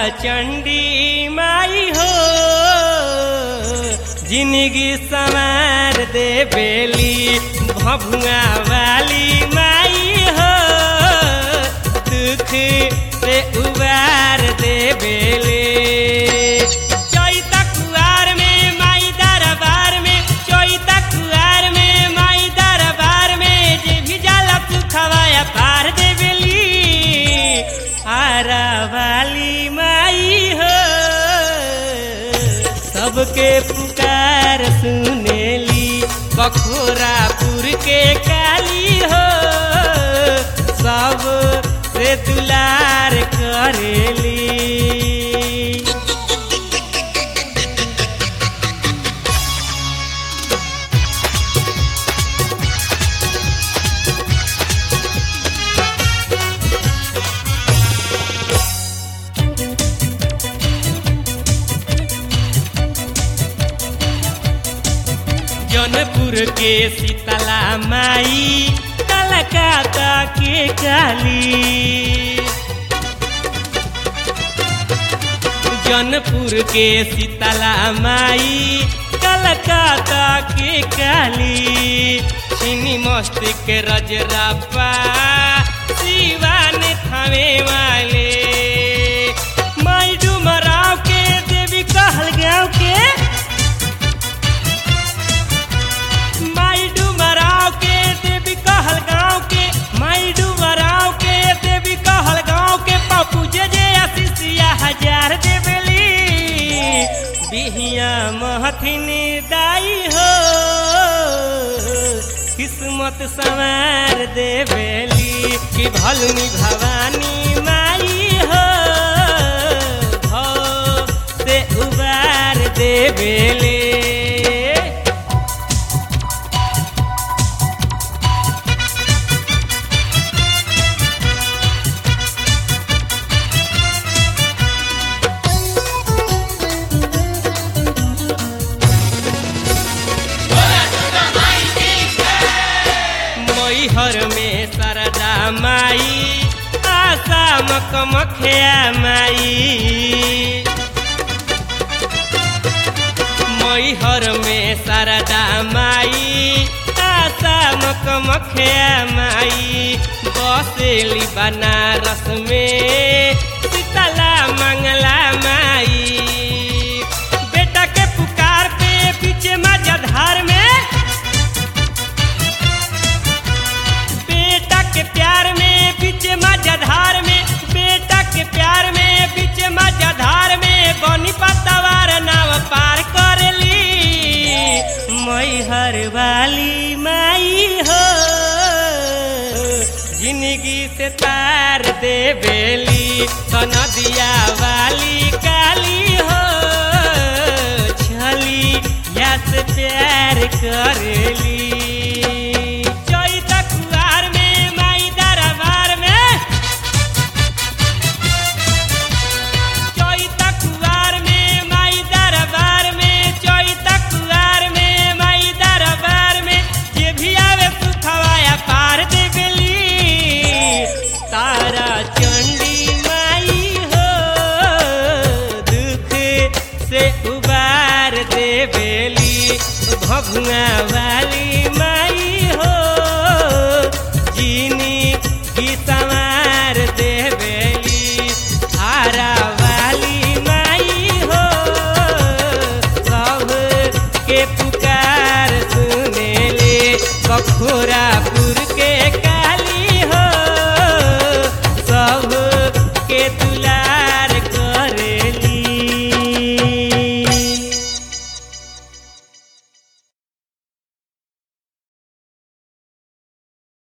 चंडी माई हो जिंदगी संवार दे बेली भभुआ वाली माई हो दुख से उबार दे बेली चैता कुआर में माई दरबार में चैता कुआर में माई दरबार में जे भी जाला तू खवाया पार दे बेली आरा वाली माई हो सबके पुकार सुनेली बखोरापुर के काली हो सब से दुलार करेली जौनपुर के शीतला माई कलकत्ता के काली जौनपुर के शीतला माई कलकत्ता के काली चीनी मस्ती के रजरप्पा शिवान थावे वाले माई डुमराव के देवी कहल गाँव के माई डुमराव के देवी कहल गाँव के माई डुमराव के देवी कहल गाँव के पप्पू जे जे आशीषिया हजार देवेली बिहिया महथिन दाई हो किस्मत संवार देवेली कि भलुनी भवानी माई हो भव से उबार देवेले मैहर में सरदा माई आशा मकमखिया माई मैहर में सरदा माई आशा मकमखिया माई बसेली बनारस में शीतला मंगला माई बेटा के पुकार पे पीछे मजधार में बेटा के प्यार में बीच मजधार में बेटा के प्यार में बीच मजधार में बनी पतवार नाव पार करेली मैहर वाली माई हो जिंदगी से तार दे बेली तो नदिया वाली काली हो छली या से प्यार करेली चैता कुआर में माई दरबार में चैता कुआर में माई दरबार में चैता कुआर में माई दरबार में जे भी आवे सुखवाया पार दे गेली तारा चंडी माई हो दुख से उबार दे बेली भभुआ वाली माई हो जीनी की संवार दे बेली हारा वाली माई हो सब के पुकार सुने ले बखोरा